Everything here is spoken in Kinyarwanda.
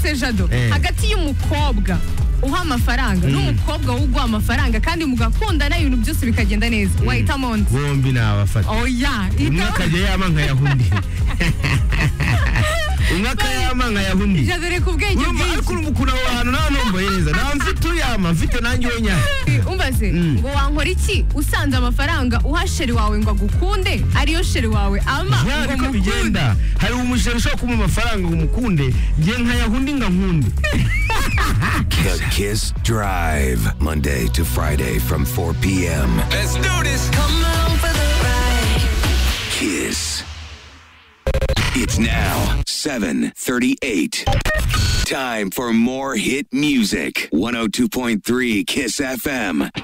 se jado hagati y'umukobwa uha amafaranga n'umukobwa uguha amafaranga kandi mugakundana ibintu byose bikagenda neza wahita monsi bombi ni abafata oya umwe akajya yama nkayah undi umwe akayama nkayah undi jadore ku bwenge urumva ariko bwinshi urumva ukuntu aho hantu nta numbaye neza nta mfite uyama mfite nanjye uwo nyaha umbaze ngo wankora iki usanze amafaranga uha sheri wawe ngo agukunde ariyo sheri wawe ama ngo Ya, niko mukunde bigenda hari umushere ushobora kumuha amafaranga ngo umukunde ngiye nkayaha undi ngo nkunde The Kiss Drive, Monday to Friday from 4 p.m. Let's do this. Come on for the ride. Kiss. It's now 7:38. Time for more hit music. 102.3 Kiss FM.